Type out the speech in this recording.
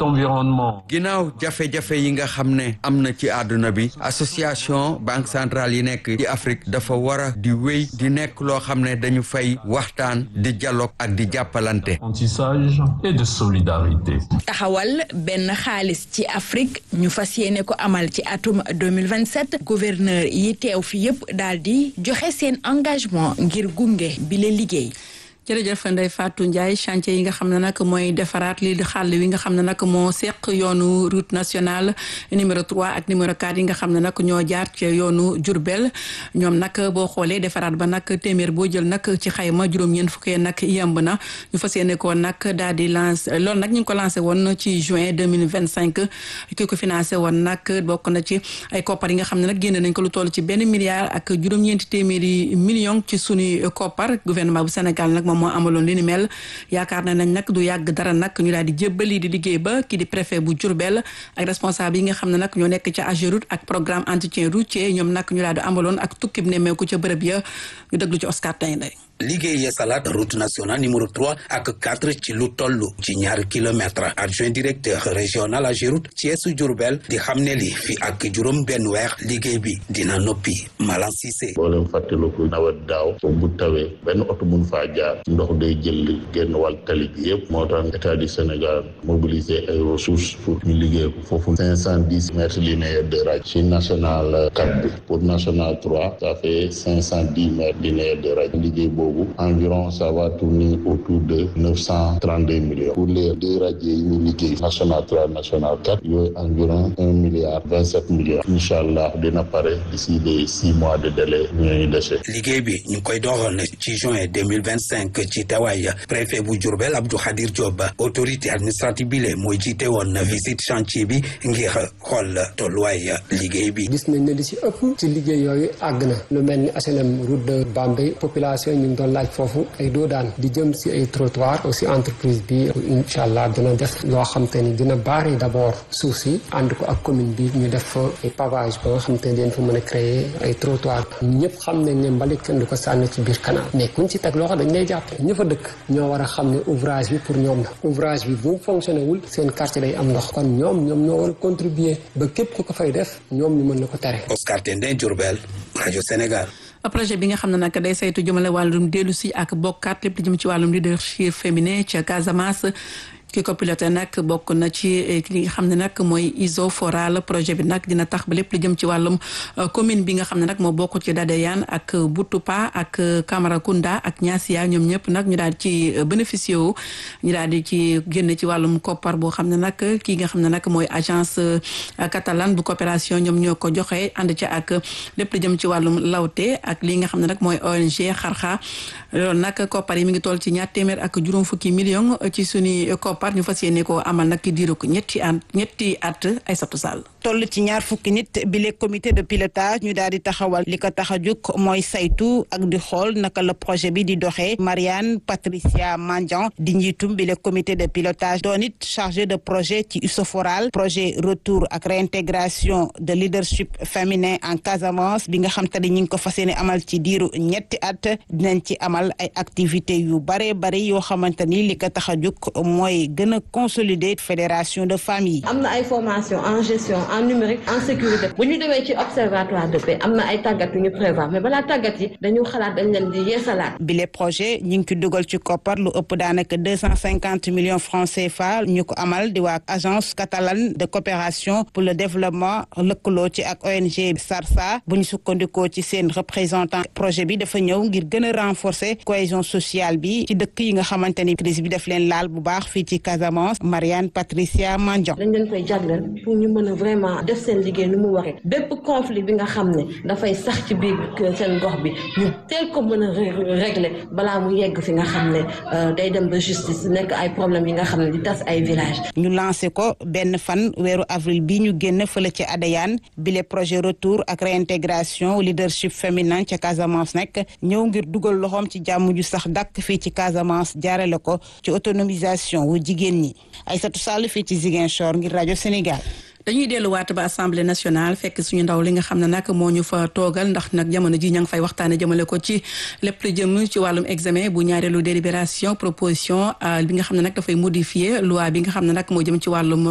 environnement. ginnaaw jafe-jafe yi nga xam ne am na ci àdduna bi association banque centrale yi nekk ci Afrique dafa war a di wéy di nekk loo xam ne dañu fay waxtaan di dialogue ak di jàppalante. apprentissage et de solidarité. taxawal benn xaalis ci Afrique ñu fas yéene ko amal ci atum 2027 gouverneur yi teew fi yëpp daal di joxe seen engagement ngir gunge bi la liggéey. jërëjëf Ndeye Fatou Ndiaye chantier yi nga xam ne nag mooy defaraat lii di xàll wi nga xam ne nag moo seq yoonu route nationale numéro 3 ak numéro 4 yi nga xam ne nag ñoo jaar ci yoonu Diourbel ñoom nag boo xoolee defaraat ba nag téeméer boo jël nag ci xayma juróom-ñeent fukkee nag yemb na ñu fas yéene ko nag daal di lancé loolu nag ñu ngi ko lancé woon ci juin 2025 ki ko financé woon nag bokk na ci ay koppar yi nga xam ne nag génne nañ ko lu toll ci benn milliard ak juróom-ñeenti téeméeri million ci suñuy koppar gouvernement bu Sénégal nag moom moo amaloon li ni mel yaakaar na nañ nag du yàgg dara nag ñu daal di jébbali di liggéey ba kii di préfet bu Diourbel ak responsable yi nga xam ne nag ñoo nekk ca AGEROUTE ak programme entretien routier ñoom nag ñu daal di amaloon ak tukkib nemmeeku ca bërëb ya ñu déglu ci Oscar Taynday liggéey yeesalaat route nationale numéro 3 ak 4 ci lu toll ci ñaari kilomètre adjoint directeur régional AGEROUTE Thiès Diourbel di xam ne li fi ak juróom benn weer liggéey bi dina noppi Malan Cissé boo leen fàttaliku nawet daaw bu tawee benn oto mun faa jaar ndox day jël génn wàll tali bi yëpp moo tax état du Sénégal mobiliser ay ressources pour ñu liggéey ko foofu cinq cent dix mètres linéaires de radius ci national 4 bi pour national 3 ça fait cinq cent dix mètres linéaires de radius liggéey boobu environ ça va tourner autour de neuf cent trente deux millions pour les deux radios yi ñu liggéey national trois national quatre yooyu environ un milliard vingt sept millions incha allah dina pare d'ici les six mois de délai ñooñu dese. liggéey bi ñu koy doxal ci juin deux mille vingt cinq ci tawaay préfet bu Diourbel Abdou Khadir Diop autorité administrative bi le mooy jiite woon visite chantier bi ngir xool tolluwaay liggéey bi. gis nañ ne li ci ëpp ci liggéey yooyu àgg na lu mel ni HLM route de Bambey population ñu ngi doon laaj foofu ay doodaan di jëm si ay trottoir aussi entreprise bi incha allah dina def loo xam te ni dina baari d' abord suuf si ànd ko ak commune bi ñu def fa ay pavage ba nga xam te ni dañ fa mën a créer ay trottoir ñëpp xam nañ ne mbalit kenn du ko sànni ci biir canal mais kuñ ci teg loxo dañ lay jàpp ñë fa dëkk ñoo war a xam ne ouvrage bi pour ñoom la ouvrage bi bu fonctionné wul seen quartier day am ndox kon ñoom ñoom ñoo war a contribuer ba képp ku ko fay def ñoom ñu mën la ko tere Oscar Tendin Diourbel rajo Sénégal projet bi nga xam ne nag day saytu jëmale wàllum dellu si ak bokkaat lépp li jëm ci wàllum leadership féminin ca Casamance ki ko piloté nag bokk na ci li nga xam ne nag mooy Isoforal projet bi nag dina tax ba lépp li jëm ci wàllum commune bi nga xam ne nag moo bokk ci Dadeyane ak Boutoupa ak Camaracounda ak Niassia ñoom ñëpp nag ñu daal ci bénéficié wu ñu daal di ci génn ci wàllum koppar boo xam ne nag kii nga xam ne nag mooy agence catalane bu coopération ñoom ñoo ko joxe ànd ci ak lépp li jëm ci wàllum lawte ak li nga xam ne nag mooy ONG xarxa loolu nag koppar yi mi ngi toll ci ñaar téeméer ak juróom fukki million ci suñu koppar ñu fas yéene ko amal nag ki diiru ko ñetti at ñetti at Aïssatou Sall toll ci ñaar fukki nit bi le comité de pilotage ñu daal di taxawal li ko tax a jóg mooy saytu ak di xool naka la projet bi di doxee Marianne Patricia Mandian di njiitum bi le comité de pilotage doon it chargé de projet ci Usoforal projet retour ak réintégration de leadership féminin en Casamance bi nga xam te ne ñu ngi ko fas yéene amal ci diiru ñetti at dinañ ci amal ay activités yu bare bare yoo xamante ni li ko tax a jóg mooy gën a consolider fédération de famille. am na ay formation en gestion en numérique en sécurité bu ñu demee ci observatoire de paix am na ay tàggat yu ñu prévoir mais balaa tàggat yi dañu xalaat dañ leen di yeesalaat. bile projet ñu ngi ci dugal ci koppar lu ëpp daanaka deux cent cinquante millions francs CFA ñu ko amal di waa agence catalane de coopération pour le développement lëkkaloo ci ak ONG SARSA bu ñu sukkandikoo ci seen représentant projet bi dafa ñëw ngir gën a renforcer cohésion sociale bi ci dëkk yi nga xamante ni crise bi daf leen laal bu baax fii ci Casamance Marianne Patricia Mandion. dañ leen koy jagleel pour ñu mën a vraiment def seen liggéey nu mu waree bépp conflit bi nga xam ne dafay sax ci biir seen gox bi ñu teel ko mën a régler balaa mu yegg fi nga xam ne day dem ba justice nekk ay problèmes yi nga xam ne di tas ay village ñu lancé ko benn fan weeru avril bi ñu génn fële ci Adéane bile projet retour ak réintégration leadership féminin ca Casamance nekk ñëw ngir dugal loxoom ci jàmm ju sax dàkk fii ci Casamance jaarale ko ci autonomisation wu jigéen ñi Aïssatou Sall fii ci Ziguinchor ngir rajo Sénégal. dañuy delluwaat ba assemblée nationale fekk suñu ndaw li nga xam ne nag moo ñu fa toogal ndax nag jamono ji ña ngi fay waxtaane jëmale ko ci lépp lu jëm ci wàllum examen bu ñaareelu délibération proposition bi nga xam ne nag dafay modifier loi bi nga xam ne nag moo jëm ci wàllum